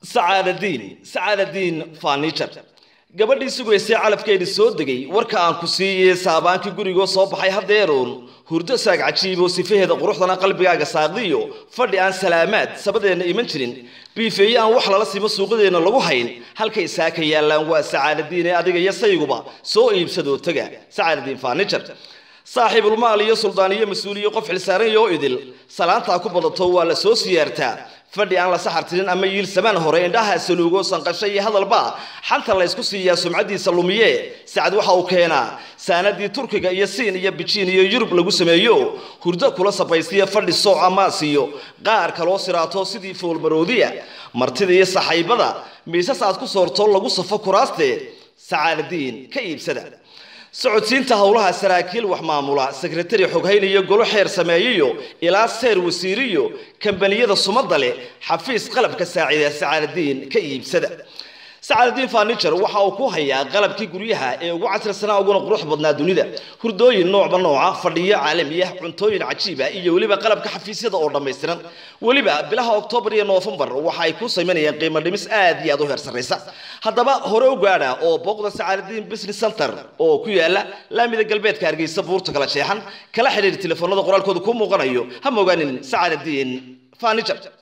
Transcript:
sacaadadiin sacaadadiin fanijar gabadhii sugaysay calafkeedii soo degay warka aan ku siiyey saabaankii gurigoo soo baxay haddeeruun hurdo saag cajiiboo sifaheeda quruxdana qalbigaaga saaqdiyo fadhi aan salaamaad sabadeenna iman jirin biifeeye aan wax lala simo suuqadeenna lagu hayn halkay saaka yaallaan waa sacaadadiin ee adiga iyo sayguba soo iibsadoo tega sacaadadiin fanijar saaxiibulmaal iyo suldaan iyo mas-uuliyo qof xilsaaran yoo idil salaantaa ku badato waa la soo siyaartaa fadhi aan la saxartirin ama yiil samaan hore indhaha saluugo sanqasho iyo hadalba xanta la ysku siiyaa sumcadiisa lumiye sacad waxa uu keenaa saanadii turkiga iyo siin iyo bijiin iyo yurub lagu sameeyo hurdo kula sabaysiya fadhi sooc amaasiyo qaar kaloo siraato sidii foolmaroodiya martida iyo saxaybada miisas aad ku soorto lagu safo kuraaste sacaadadiin ka iibsada socodsiinta howlaha saraakiil wax maamula sekretari xoghayn iyo golo xeer sameeyiyo ilaa seer wasiiriyo kambaniyada sumadda leh xafiis qalabka saacida sacaadadiin ka iibsada sacaadadiin fanijar waxa uu ku hayaa qalabkii guryaha ee ugu casrisanaa uguna qurux badnaa dunida hurdooyin noocba nooca fadhiyo caalami ah cuntooyin cajiiba iyo weliba qalabka xafiisyada oo dhammaystiran weliba bilaha oktoobar iyo noofembar waxa ay ku samaynayaan qiimo dhimis aad iyo aad u heer sarraysa haddaba hore u gaadha oo booqda sacaadadiin business center oo ku yaala laamida galbeedka hargeysa buurta kala jeexan kala xidhiir telefoonada qoraalkooda ku muuqanayo ha mogaanin sacaadadiin fanijar